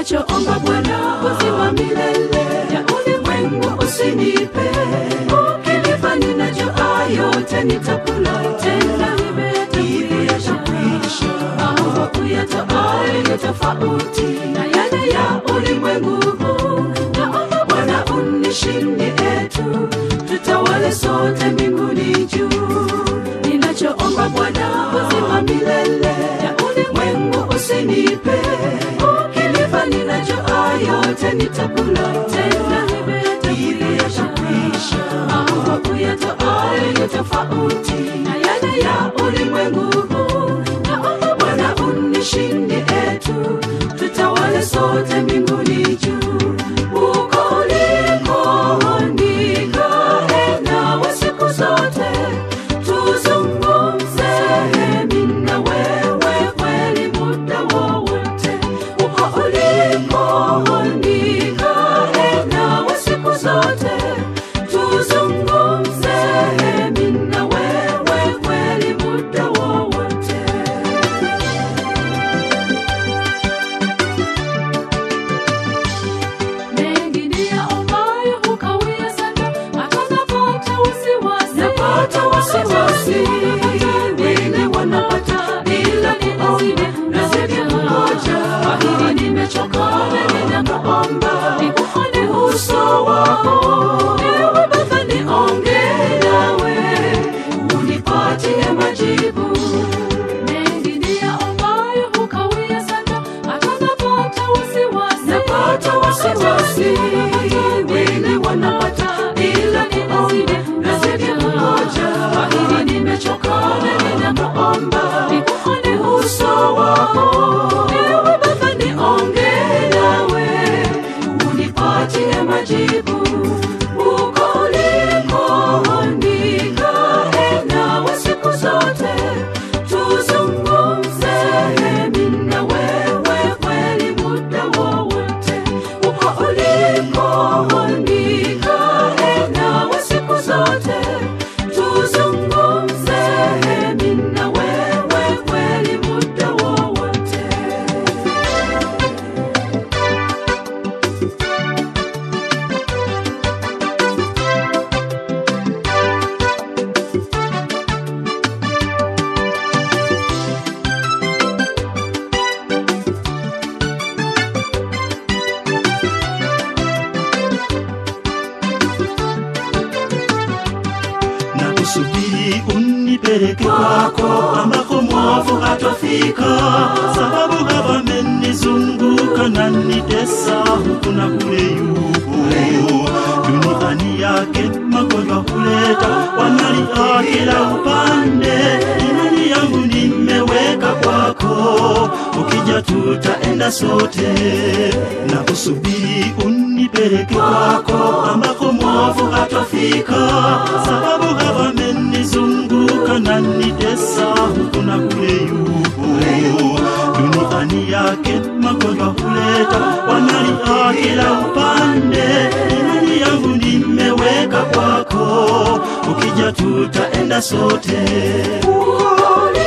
ninachoomba Bwana, uzima milele ya ulimwengu usinipe. Ukinipa ninajua yote nitakula, tena nimeyatakwisha. Mambo uyatoayo ni tofauti na yale ya ulimwengu huu. Naomba Bwana unishindie tu, tutawale sote mbinguni juu. Ninachoomba Bwana, uzima milele ya ulimwengu usinipe. Ukinipa ninajua yote nitakula, tena nimeyatakwisha. Mambo uyatoayo ni tofauti na yale ya ulimwengu huu. Naomba Bwana unishindie tu, tutawale sote mbinguni juu. Huko uliko nikae nawe siku zote, tuzungumze mimi na wewe kweli muda wowote. Huko uliko nikae nawe siku zote, tuzungumze mimi na wewe kweli muda wowote. mengi niyaombayo hukawia sana, hata napata wasiwasi. Napata wasiwasi, wengine wanapata bila kuomba, nazidi kungoja. Kwa hili nimechoka na ninakuomba, nikuone uso wako. Ewe Baba, niongee nawe, unipatie majibu mengi niyaombayo hukawia sana, hata napata wasiwasi. Napata wasiwasi, wengine wanapata bila kuomba, nazidi kungoja. Kwa hili nimechoka na ninakuomba, nikuone uso wako. Ewe Baba, niongee nawe, unipatie majibu huko uliko nikae nawe siku zote, tuzungumze mimi na wewe kweli muda wowote. Huko uliko nikae nawe siku zote, tuzungumze mimi na wewe kweli muda wowote. na kusubiri unipeleke kwako ambako mwovu hatofika, sababu hawamenizunguka na nitesa huku na kule yupo duniani yake magonjwa huleta wanalia kila upande. Imani yangu nimeweka kwako, ukija tutaenda sote na kusubiri unipeleke kwako ambako mwovu hatofika, sababu hawamenizunguka na nitesa huku na kule yupo duniani yake magonjwa huleta wanalia kila upande. Imani yangu nimeweka kwako, ukija tutaenda sote. Huko